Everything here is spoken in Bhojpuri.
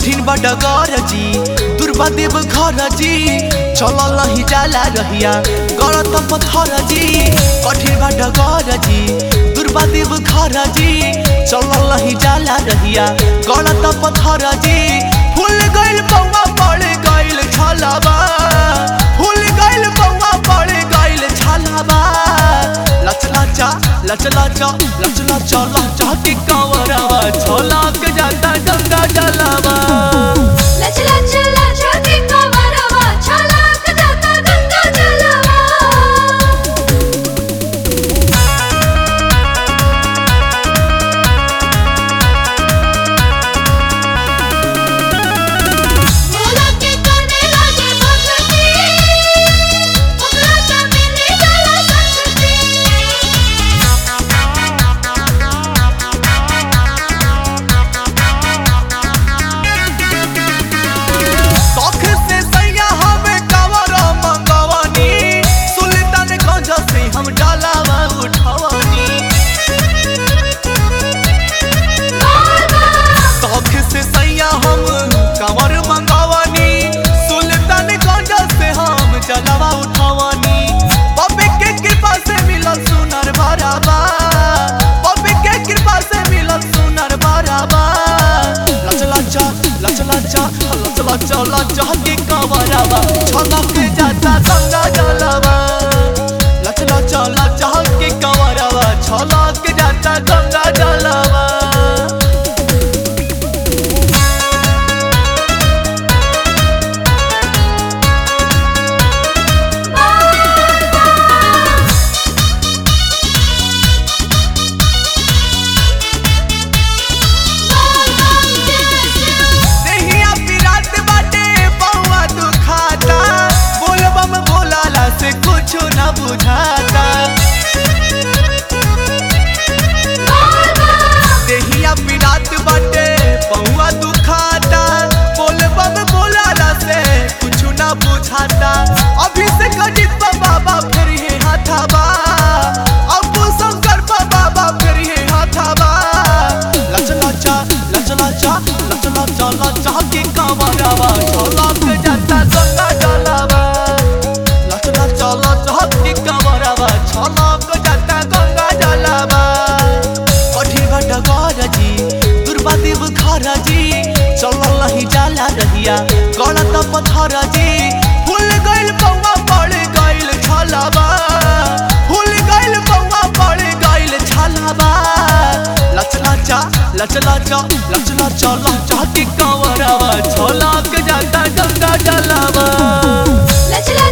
कठिन बडगर जी दुर्बा देव घर जी चलल नहीं जाला रहिया गलत पत्थर जी कठिन बडगर जी दुर्बा देव घर जी चलल नहीं जाला रहिया गलत पत्थर जी फूल गइल पौवा पड़ गइल छलावा फूल गइल पौवा पड़ गइल छलावा लच लचा लच लचा लच लचा लचा के कंवरवा छोला के जाता गंगा जलावा लच लच लच के कमरवा छलक जाता गंगा जलवा मोला के करने लगे भक्ति ओकरा त मिले जाला शक्ति शौक से सैया हमें कावर मंगवानी सुल्तान गंज से हम डालावा उठवानी शौक से सैया हम कावर मंगवानी सुल्तान गंज से हम जलावा उठवानी बबे के कृपा से मिलल सुनर भरावा बबे के कृपा से मिलल सुनर भरावा लच लचा लच लचा लच लचा लचा के कंवरवा छलक जाता गंगा जलवा लच लचा लचा के कंवरवा छलक जाता गंगा जलवा देहिया पिरात बाटे बउआ दुखाता बोलबम बोलाला से कुछ न बुझाता देहिया पिरात बाटे बउआ दुखाता बोलबम बोलाला से कुछ न बुझाता अभी से गणित बाबा फिर हे हाथाबा अबू शंकर बाबा फिर हे हाथाबा लच लचा लच लचा लच लचा लचा के कंवरवा छलक जाता गंगा जलवा लच लचा लचा के कंवरवा छलक जाता गंगा जलवा कठी बटगर जी दुर्बा देव घर जी चलल नहीं जाला रहिया गलत पत्थर जी फूल गइल पौवा पड़ गइल छलावा फूल गइल पौवा पड़ गइल छलावा लच लचा लच लचा लच लचा लचा के कंवरवा छलक जाता गंगा जलवा लच लच